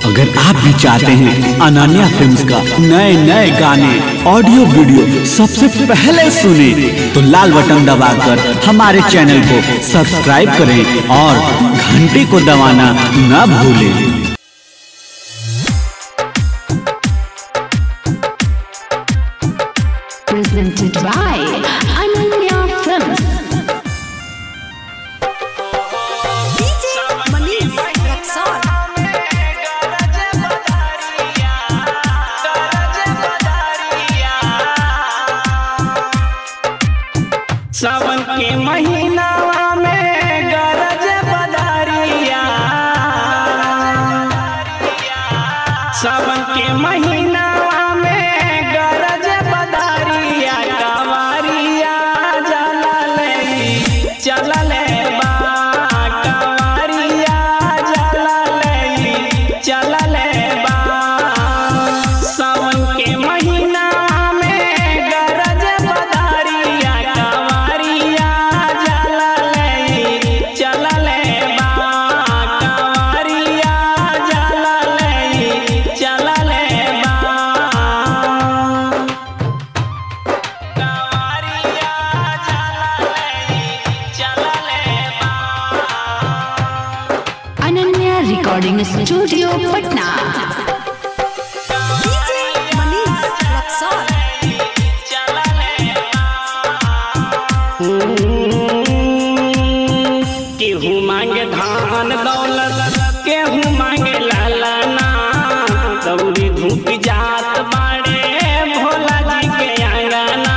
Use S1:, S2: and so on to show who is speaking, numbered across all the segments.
S1: अगर आप भी चाहते हैं अनन्या फिल्म्स का नए नए गाने ऑडियो वीडियो सबसे पहले सुने तो लाल बटन दबाकर हमारे चैनल को सब्सक्राइब करें और घंटी को दबाना न भूलें
S2: presented by Ananya Films.
S3: DJ Manish Rexon.
S4: सावन के महीनावा में गरज बदरिया सावन के महीनावा में गरज बदरिया कवारिया जला ले चला ले बा कवारिया जला ले चला ले बा सावन के महीना में गरज बदरिया कवारिया जला ले चला ले बा कवारिया जला ले चला ले बा कवारिया जला ले चला ले बा
S2: Ananya Recording Studio, Patna.
S3: DJ Manish Rexon.
S4: केहू मांगे धान दौलत केहू मांगे लालना दौड़ी धूप जात बाड़े भोला जी के आंगना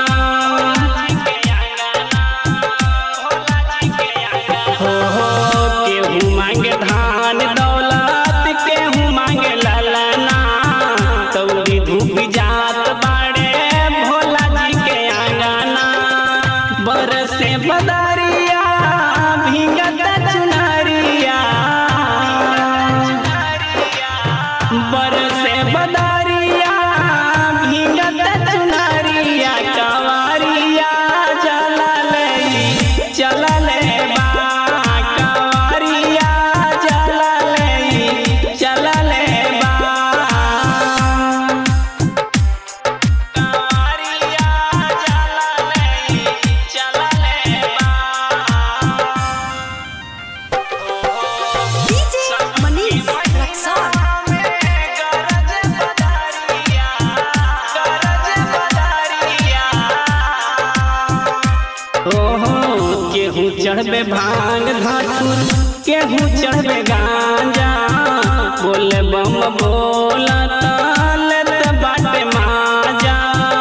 S4: हो हो केहू मांगे धान दौलत केहू मांगे लालना दौड़ी धूप जात बाड़े भोला जी के आंगना बरसे बदरिया भींगत चुनरिया बरसे बदरिया भींगत चुनरिया कवारिया चला ले चला ले बा कवारिया चला ले चला ले बा कवारिया चला ले चला ले बा
S3: DJ Manish Rexon.
S4: केहू चढ़बे भांग धातुर केहू चढ़बे गांजा बोले बम बोला लेत बाटे माजा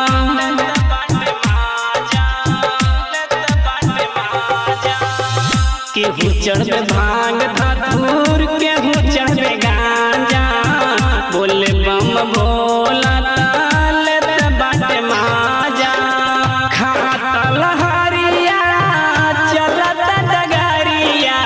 S4: केहू चढ़बे भांग धातुर केहू चढ़बे गांजा बोले बम बोला लेत बाटे माजा खाता लहरिया चलत डगरिया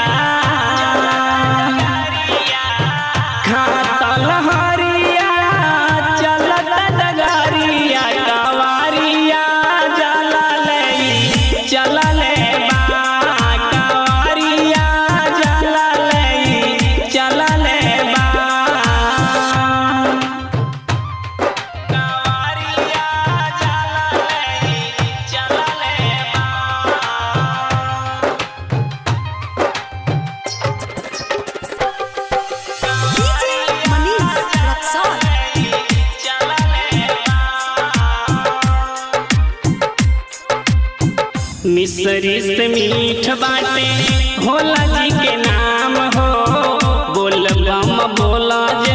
S4: खाता लहरिया चलत डगरिया कवारिया जला ले चला ले बा कवारिया जला ले चला ले बा कवारिया जला ले चला ले
S3: DJ Manish Rexon.
S4: मिसरी से मीठ बाटे भोला जी के नाम हो बोल बम बोला